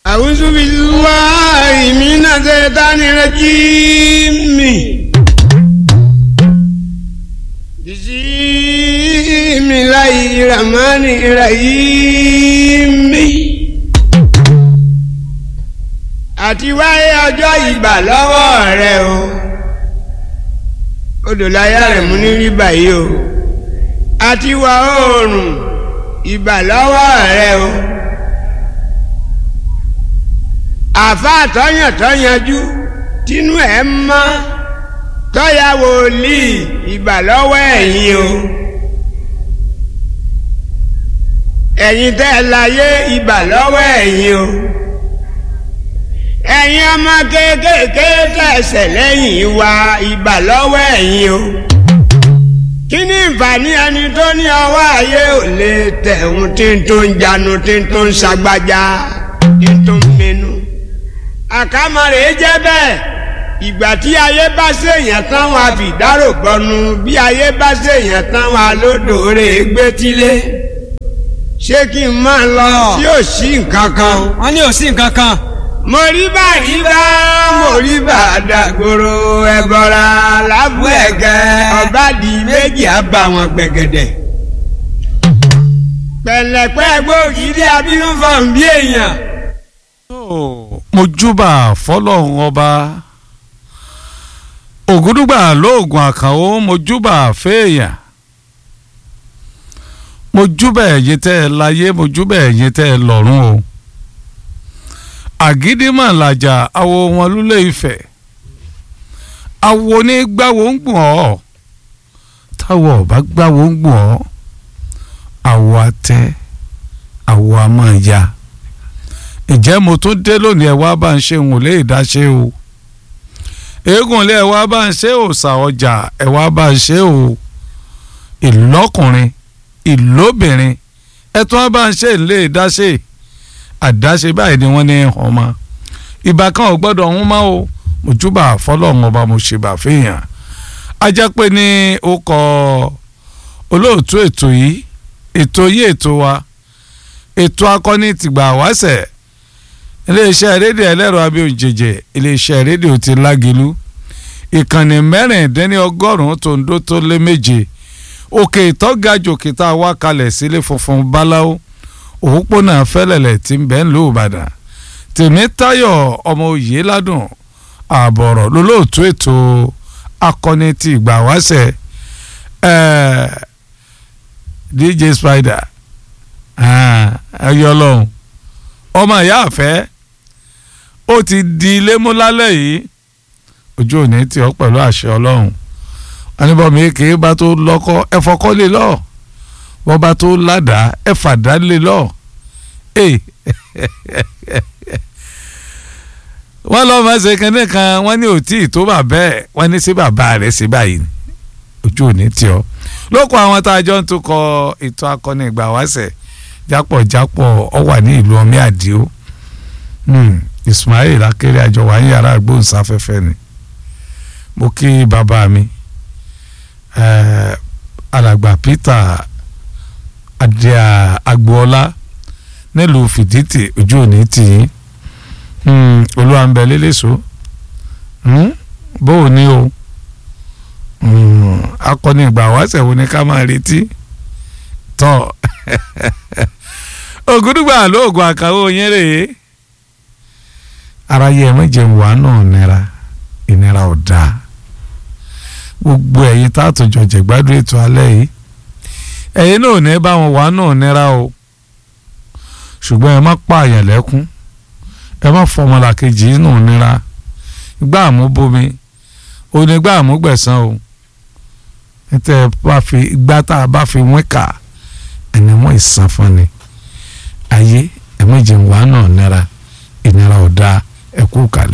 أعوذ بالله من الشيطان الرجيم بسم الله الرحمن الرحيم àti wáyé ọjọ́ ìgbà lọ́wọ́ rẹ o odò láyà rẹ̀ mú ní rí báyìí o àti wà oòrùn ìgbà lọ́wọ́ rẹ o àfa tọ́yàn tọ́yanjú tínú ẹ̀ mọ́ tọ́ya wòlíì ìgbà lọ́wọ́ ẹ̀yin o ẹ̀yin tẹ́ ẹ láyé ìgbà lọ́wọ́ ẹ̀yin o ẹ̀yin ọmọ kéékèèké tẹ̀sẹ̀ lẹ́yìn wa ìgbà lọ́wọ́ ẹ̀yin o kí ni ìfàní ẹni tó ní ọwọ́ ayé ò lè tẹ̀hún tí ń tó ń janu tí ń tó ń ṣagbájá tí ń tó ń mẹnu àkàmọ̀rẹ́ jẹ́ bẹ́ẹ̀ ìgbà tí ayé bá ṣèyàn táwọn àfìdárò gbọnu bí ayé bá ṣèyàn táwọn alódòore gbétílé ṣé kí n máa lọ tí ò sí nǹkan kan. wọ́n ní ò sí nǹkan kan. mo rí bá rí bá mo rí bá dàgbòrò ẹ̀bọ̀ra lábú ẹ̀gẹ́ ọ̀bádìí méjì á bá wọn gbẹ̀gẹ̀dẹ̀. pẹ̀lẹ́pẹ́ gbòógì abínú fọ̀n bí èèyàn mo júbà fọlọ́run ọba ògúdùgbà lóògùn àkànó mo júbà fẹ́ẹ̀yàn mo júbà ẹ̀yin tẹ́ ẹ láyé mo júbà ẹ̀yin tẹ́ ẹ lọ́run o àgídímọ̀ làjà awo wọn lúlẹ̀ ìfẹ́ awo ní gbáwo ń gbọ̀n ọ́ táwọ̀ ọ̀bá gbáwo ń gbọ̀n ọ́ àwọ̀ àtẹ àwọ̀ àmọ́ ya ǹjẹ́ mo tún dé lónìí ẹ̀ wá bá ń ṣe òun lè dáṣe o eégún lé ẹ̀ wá bá ń ṣe òòṣà ọjà ẹ̀ wá bá ń ṣe o ìlọ́kùnrin ìlóbìnrin ẹ̀ tún wá bá ń ṣe lè dáṣe àdáṣe báyìí ni wọ́n ní ọmọ ìbá kan ò gbọ́dọ̀ ọ̀hún mọ́ o mo júbà fọlọ́run ọba mo ṣe bà fẹ́yàn ajá pé ní ó kọ olóòtú ètò yìí ètò yìí ètò wa ètò akọni tìgbà wáṣẹ̀ iléeṣẹ́ rédíò ẹlẹ́rọ abíòjèjè iléeṣẹ́ rédíò ti lágìlú ìkànnì mẹ́rìndínlọ́gọ́rùn-ún tó ń dó tó lé méje òkè ìtọ́gajù kìtà wá kalẹ̀ sílé funfun báláwo òpópónà fẹ́lẹ̀lẹ̀ tí ń bẹ́ ń lò ìbàdàn tèmítáyọ̀ ọmọ òye ládùn ààbọ̀rọ̀ lólóòtú ètò akọni ti ìgbà wáṣẹ̀ dj spider ẹyọ ọlọ́run ọmọ ìyá àfẹ́ ó ti di ilé mú lálẹ́ yìí ojú òní tí ọ pẹ̀lú àṣẹ ọlọ́run anibọ̀mí èké bá tó lọ́kọ́ ẹ fọkọ́ lé lọ wọ́n bá tó ládàá ẹ fàdá lé lọ wọ́n lọ́ máa ṣe kínní kan wọ́n ní òtí tó bà bẹ́ẹ̀ wọ́n ní sí bàbá rẹ̀ sí báyìí ojú òní tí ọ lóko àwọn tá a jọ ń tukọ̀ ètò akọni ìgbà wáṣẹ̀ jápọ̀jápọ̀ ọ wà ní ìlú ọmí àdìo Ismail akéré àjọ wà ní yàrá agbóhùnsáfẹ́fẹ́ ni mo kí bàbá mi alàgbà Peter adé agboola nílùú fìdítì ojú òní tì í olúwa ń bẹ lélẹ́sọ bó o ní o akọni ìgbà wáṣẹ̀ wo ni ká máa retí tọ́ ògúdùgbà lóògùn àkàwé yẹn rèé aráyé ẹ méje wà náà nira ìnira ò dáa gbogbo ẹ̀yin tá a tó jọ jẹ̀gbádùn ètò alẹ́ yìí ẹ̀yin náà ò ní bá wọn wà náà nira o ṣùgbọ́n ẹ má pààyàn lẹ́kún ẹ má fọmọlàkejì nù nira gbá àmúbomi onígbà àmúgbẹ̀sán o níta ẹ bá fi igbá tá a bá fi wín kà ẹni wọn ìsan fún ni ayé ẹ̀mẹ́jẹ̀ wà náà nira ìnira ọ̀dà ẹ̀kú kalẹ̀.